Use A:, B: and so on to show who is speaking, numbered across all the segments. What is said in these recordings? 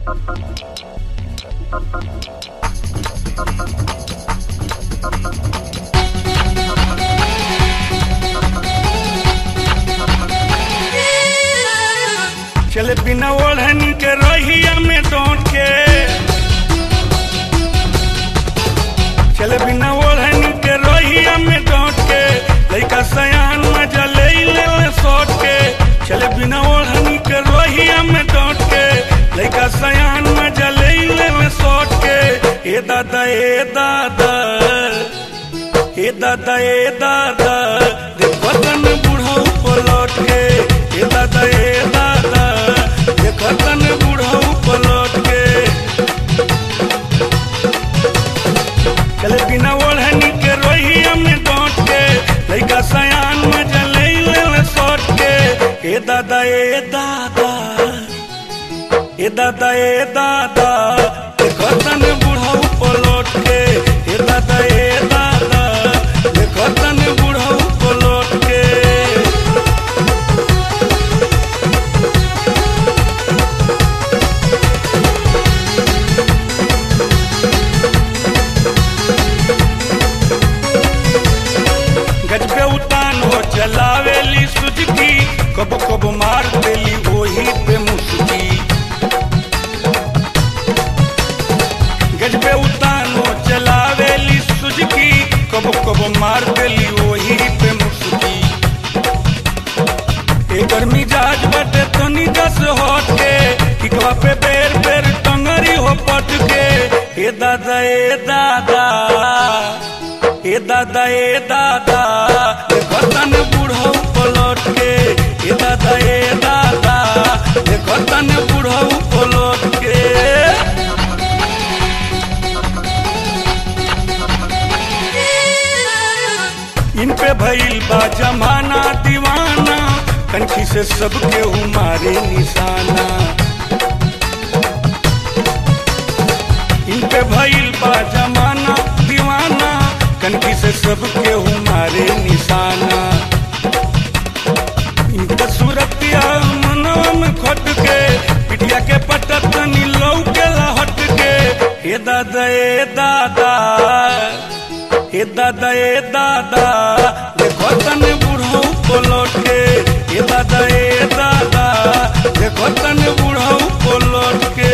A: चले बिना ओढ़नी के रहिया में डोट के चले बिना ओढ़नी के रहिया में डोट के लइका सयान मजा ले ले ले सोट के चले बिना ओढ़नी के रहिया में डोट के लइका सयान मजा ले ले ले सोट के ए दादा ए दादा ए दादा ए दादा देखो तन बूढ़ा पलट के ए दादा ए दादा देखो तन बूढ़ा पलट के चले बिना ओढ़नी के रोहिया में डोट के लइका सयान में जले ले सोट के ए दादा ए दादा ए दादा ए दादा देखो तन बूढ़ा पलट के ए दादा ए दादा देखो तन बूढ़ा पलट के गजबे उतान हो चलावेली सुजकी कब कब मार देली वही पे मुस्की गजबे उतान हो चलावेली सुजकी कब कब मार देली वही पे मुस्की एकर मिजाज बटे तनी दस हट के टिकवा पे बेर बेर टंगरी हो पट के ए दादा ए दादा ए दादा ए दादा देखो तन बूढ़ो पलट के ए दादा ए दादा देखो तन बूढ़ो पलट के इन पे भइल बा जमाना दीवाना कंठी से सबके मारे निशाना इन पे भइल बा जमाना दीवाना कंठी से सबके मारे निशाना इनका सूरतिया मनवा में खट के पिटिया के पटत नीलौ के लहट के हे दादा ए दादा ए दादा ए दादा देखो तन बूढ़ो पलट के ए दादा ए दादा देखो तन बूढ़ो पलट के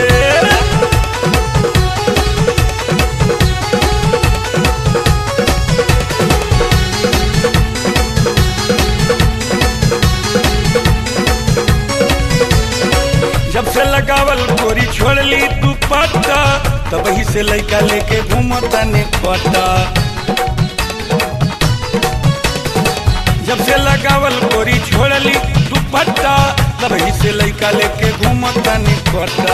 A: जब से लगावल गोरी छोड़ली तू पट्टा तब ही से लइका लेके घूमता ने पट्टा जब से लगावल गोरी छोड़ली तू पट्टा तब ही से लइका लेके घूमता ने पट्टा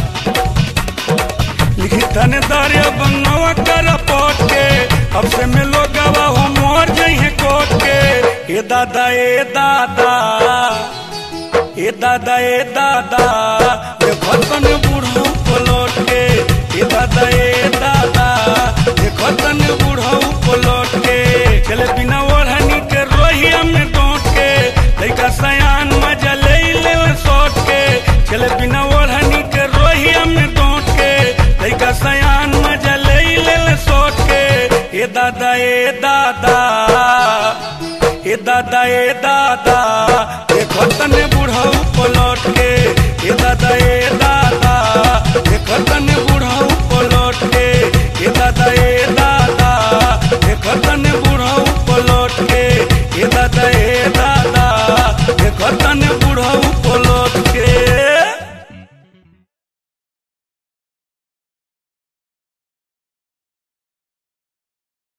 A: लिखी तने दारिया बनवा कर पट के अब से मिलो गवा हो मोर जइहे कोट के ए दादा ए दादा ए दादा ए दादा देखो तन बूढ़ो पलट के ए दादा ए दादा देखो तन बूढ़ो पलट के चले बिना ओढ़नी के रोहिया में डोट के लइका सयान मजा ले ले सोट के चले बिना ओढ़नी के रोहिया में डोट के लइका सयान मजा ले ले सोट के ए दादा ए दादा ए दादा ए दादा देखो तने बूढ़ा पलट के ए दादा ए दादा देखो तने बूढ़ा पलट के ए दादा ए दादा देखो तने बूढ़ा